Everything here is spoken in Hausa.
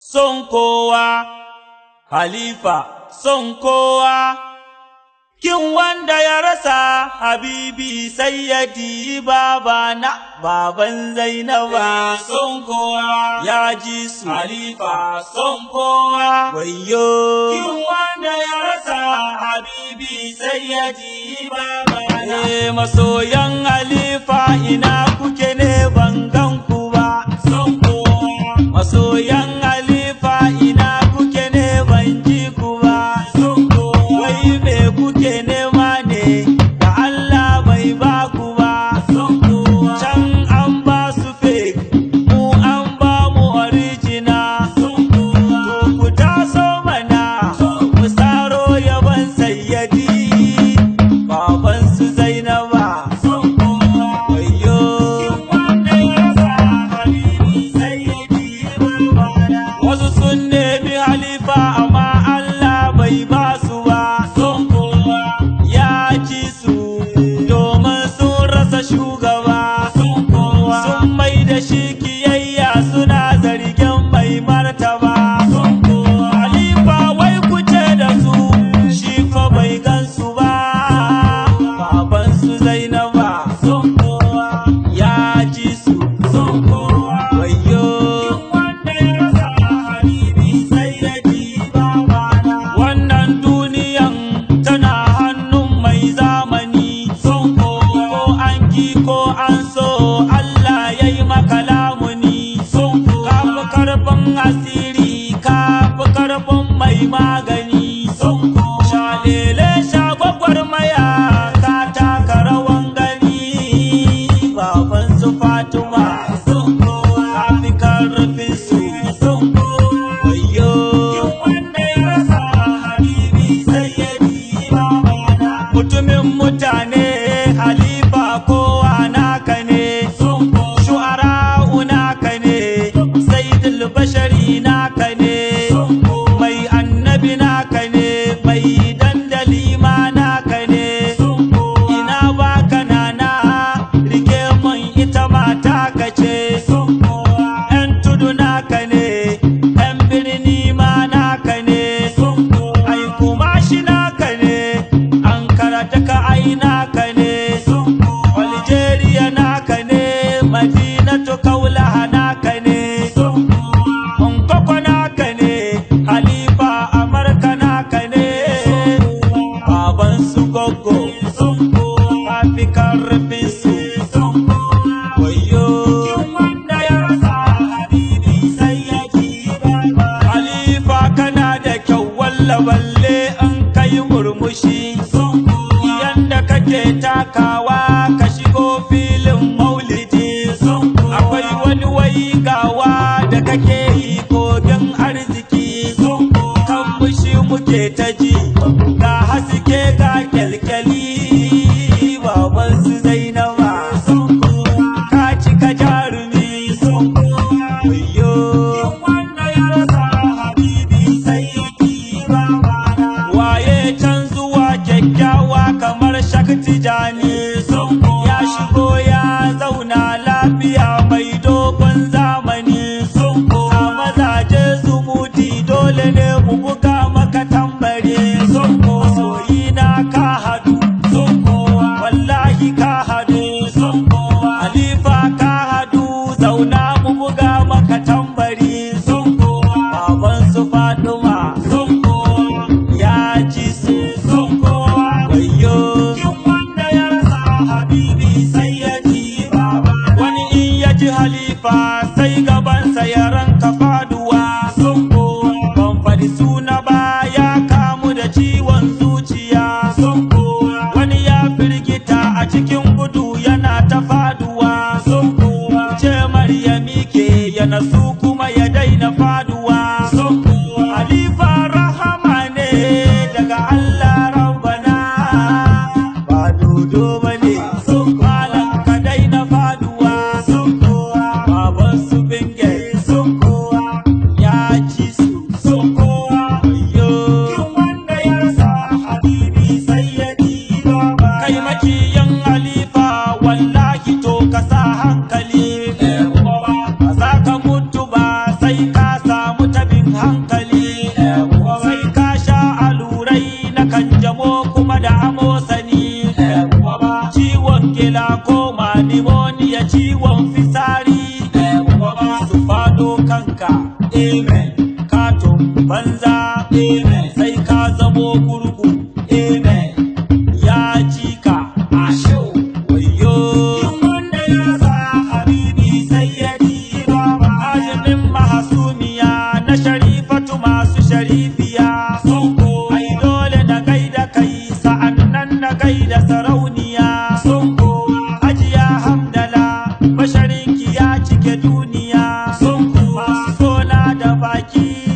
son kowa, halifa son kowa, kin wanda ya rasa habibi sayyadi baba na baban Zainaba son kowa, ya ji su halifa son kowa, wayo, kin wanda ya rasa habibi sayyadi baba na. Eh, masoyan halifa ina kuke ne ban gan ku ba, son kowa, masoyan halifa ina kuke ne ban ji ku ba, son kowa, wai me kuke nema ne da Allah bai ba ku ba, son kowa, can an ba su fake, mu an ba mu original, son kowa, to ku taso mana, mu saro yaban sayyadi, baban su Zainaba, son kowa, wayo, kin wanda ya sa habibi sayyadi babana. Wasu sun nemi halifa amma Allah bai ba su ba, son kowa ya ci su domin sun rasa shugaba, son kowa sun mai da shi kiyayya suna zargin mai martaba, son kowa halifa wai kuce da su shi ko bai gansu ba, baban su Zainaba, son kowa ya ci su, son kowa wayo. wanda ya rasa habibi sayyadi babana. Wannan duniyan tana hannun mai zamani, son kowa ko an ki ko an so Allah ya yi maka lamuni, son kowa ka fi karfin asiri ka fi karfin mai magani, son kowa shalele shagwagwarmaya ka taka rawan gani, baban su Fatima, son kowa ka fi karfin su, son kowa wayo. wanda ya rasa habibi sayyadi babana. Mutumin mutane halifa kowa naka ne, shu'ara'u naka ne, sayyidul bashari naka ne, mai annabi naka ne, mai dandali ma naka ne, ina baka nana rike mun ita mata ka ce, ‘yan tudu naka ne, ‘yan birni ma naka ne, ai kuma shi naka ne, an karata ka ai naka ne, Algeria naka ne, Madinatu kaulaha naka ne, Nkoko naka ne, Halifa Amurka naka ne, baban su gogo, kafi karfin su, wayo. wanda ya rasa habibi sai ya ji Halifa kana da kyau walla balle an kai murmushi. Yanda kake takawa ka shigo filin maulidi. Akwai wani waigawa da kake yi kogin arziki. Kan mushi muke ta ji ga haske ga kyalkyali. Baban su Zainaba. Ka cika jarumi. Wayo. Waye can zuwa kyakkyawa kamar shakti jani ya shigo ya zauna lafiya mai dogon zamani a mazaje zumuti dole ne mu buga maka tambari soyi na ka hadu wallahi ka hadu Halifa ka hadu zauna mu buga maka tambari baban su Fatima ya ji su wayo wani in ya ji halifa sai gabansa ya ranka faduwa ban faɗi suna ba ya kamu da ciwon zuciya wani ya firgita a cikin gudu yana ta faduwa ce maryami ke ya nasu kuma ya daina faduwa hankali sai ka sha alurai na kanjamo kuma da amosani ciwon gila ko pneumonia ciwon fisari su fado kanka amen katon banza amen sai ka zamo gurgu amen ya ci ka asho wayo wanda ya sa habibi sai ya ba ba azumin mahasumiya na sharifatu masu sharifiya sonko ai dole na gaida kai sa'annan na gaida sarauniya sonko ajiya hamdala basharinki ya cike duniya sonko masu sona da baki